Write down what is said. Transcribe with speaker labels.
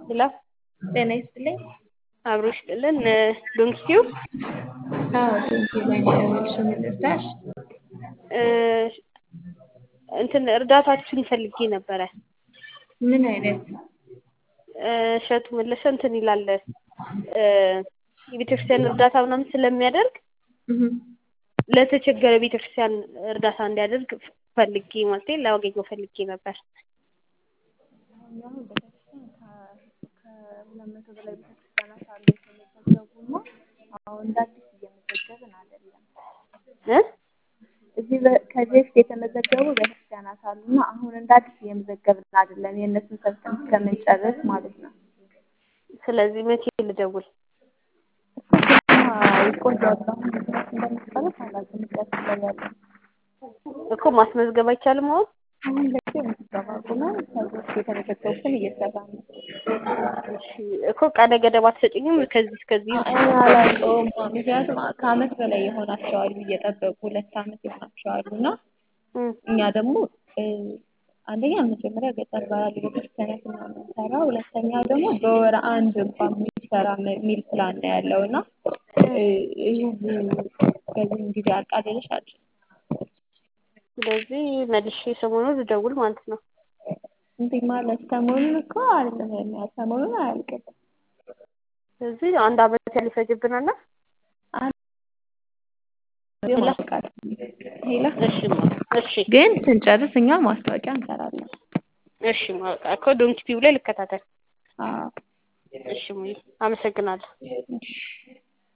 Speaker 1: ሄሎ
Speaker 2: ጤና ይስጥልኝ።
Speaker 1: አብሮ ይስጥልን። ዶንኪቲዩ
Speaker 2: አዎ ቴንኪው ላይ ነው ያደረግሽው። ምን ልርዳሽ?
Speaker 1: እንትን እርዳታችሁን ፈልጌ ነበረ።
Speaker 2: ምን አይነት?
Speaker 1: እሸቱ መለሰ እንትን ይላል የቤተክርስቲያን እርዳታ ምናምን ስለሚያደርግ
Speaker 2: እህ
Speaker 1: ለተቸገረ ቤተክርስቲያን እርዳታ እንዲያደርግ ፈልጌ ማለት ላገኘው ፈልጌ ነበር።
Speaker 2: እኛ አሁን ቤተክርስቲያን ከሁለት መቶ በላይ ቤተክርስቲያናት አሉ የተመዘገቡና አሁን እንደ አዲስ እየመዘገብን አይደለም።
Speaker 1: እ
Speaker 2: እዚህ በ- ከዚህ በፊት የተመዘገቡ ቤተክርስቲያናት አሉና አሁን እንደ አዲስ እየመዘገብን አይደለም። የእነሱን ሰርተን እስከምንጨርስ ማለት ነው።
Speaker 1: ስለዚህ መቼ ልደውል?
Speaker 2: ይቆያሉ። አሁን ምክንያት እንደሚባለው አላውቅም። ምክንያት ላይ ያለ
Speaker 1: እኮ ማስመዝገብ አይቻልም አሁን?
Speaker 2: አሁን ለጊዜው ምዝገባ አቁመን ከዚህ በፊት የተመዘገቡትን እየሰራ ነው።
Speaker 1: እሺ እኮ ቀነ ገደብ አትሰጪኝም? ከዚህ እስከዚህ
Speaker 2: እኔ አላውቀውም። ምክንያቱም ከአመት በላይ የሆናቸዋሉ እየጠበቁ ሁለት አመት የሆናቸዋሉ እና
Speaker 1: እም፣
Speaker 2: እኛ ደግሞ እ፣ አንደኛ መጀመሪያ ገጠር ባሉ ቤተክርስቲያናት ነው የምንሰራው። ሁለተኛ ደግሞ በወር አንድ እንኳን የሚሰራ የሚል ፕላን ነው ያለው እና እ፣ ይህ በዚህም ጊዜ አቃልልሽ አለ
Speaker 1: ስለዚህ መልሼ ሰሞኑን ልደውል ማለት ነው።
Speaker 2: እንዲህ ማለት ሰሞኑን እኮ አይደለም የሚያል ሰሞኑን አያልቅም።
Speaker 1: ስለዚህ አንድ አመት ያህል ይፈጅብናል።
Speaker 2: ሄላ
Speaker 1: እሺ እሺ
Speaker 2: ግን ስንጨርስ እኛ ማስታወቂያ እንሰራለን።
Speaker 1: እሺ በቃ እኮ ዶንኪ ቲቪ ላይ ልከታተል።
Speaker 2: አዎ
Speaker 1: እሺ ሙይ አመሰግናለሁ።
Speaker 2: እሺ